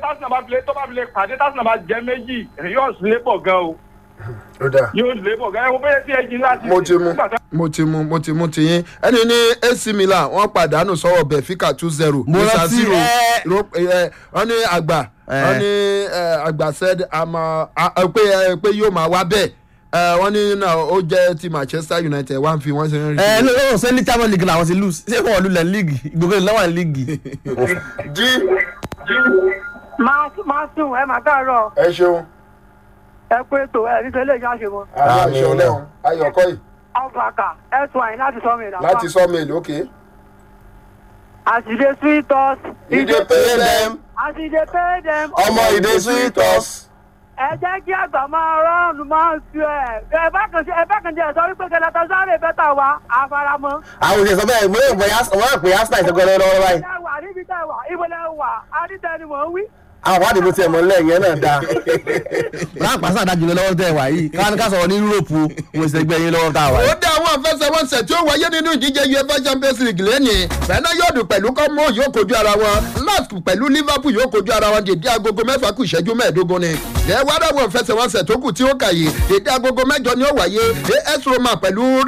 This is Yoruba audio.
tásán bá filẹ̀ tó bá filẹ̀ pàdé tásán bá jẹ méjì yóò lébọ̀ gan o ó dáa yóò lébọ̀ gan ẹ wo bẹ́ẹ̀ tí ẹ jí láti. mo ti mu nígbà tá- mo ti mu mo ti mu ti yín ẹni ní ac milan wọn pàdánù sọwọ benfica two zero Mo rántí, ẹ. wọn ní àgbà Ẹ. wọn ní ẹ, àgbà said àmọ pé ẹ, pé yóò máa wá bẹ́ẹ̀ ẹ, wọn ní náà ó jẹ́ ti manchester united wá ń fi wọ́n ṣe ń rí. ẹ ló ló ṣe ní champions league làwọn ti lose ṣé wọn lulẹ̀ league gbogbo ìlọ́wọ́ league. jí máa máa sùn ẹ máa káàárọ̀ ẹ ṣeun ẹ pé ètò ẹ nítorí lè já ṣe mọ. àbá Àmín. ìṣọ lẹ́hìn ayọ̀kọ́ yìí ọ̀fàkà ẹ tún àyìn láti sọ mi ìdá. láti sọ́mẹ̀lì òkè. àṣìṣe sweet us. ìdè pay them àṣìṣe pay them. ọmọ ìdè sweet us. ẹ jẹ́ kí àgbà máa rọ́ọ̀nù máa ń tu ẹ̀. ẹ bá kan ṣe ẹ bá kan jẹ́ sọ wípé kẹlẹ́tà sáré bẹ́tà wa àfaramọ́. àwọn òṣèlú sọ bẹ́ẹ̀ mo yóò pè wọ́n pè arsenal ìṣẹ́gun lọ́wọ́ báyìí. ẹ wà níbi tẹ́ wà ibo lẹ wà adítẹ́ni mò ń wí. àwọn àdìbò tiẹ̀ mọ́ lẹ́yìn náà dáa. láàpá sáà dájú lọ lọ́wọ́ tẹ̀ wá yìí káwọn ká sọ̀rọ̀ ní yúròpù mo ṣe gbẹ́ yín lọ́wọ́ tá a wà ó yìí. dá àwọn àfẹsẹ̀wọnsẹ̀ tí ó wáyé nínú ìdíje uefa champions league lẹ́nìí bẹ́ẹ̀ná yóò dùn pẹ̀lú kọ́mọ́ yóò kojú ara wọn lask pẹ̀lú liverpool yóò kojú ara wọn dèdé agogo mẹ́fà kù ìṣẹ́jú mẹ́ẹ̀ẹ́dógún ni ẹ wá dáwọn àfẹsẹ̀wọnsẹ̀ tó kù tí ó kà yìí dèdé agogo mẹ́jọ ni ó wáyé as roma pẹ̀lú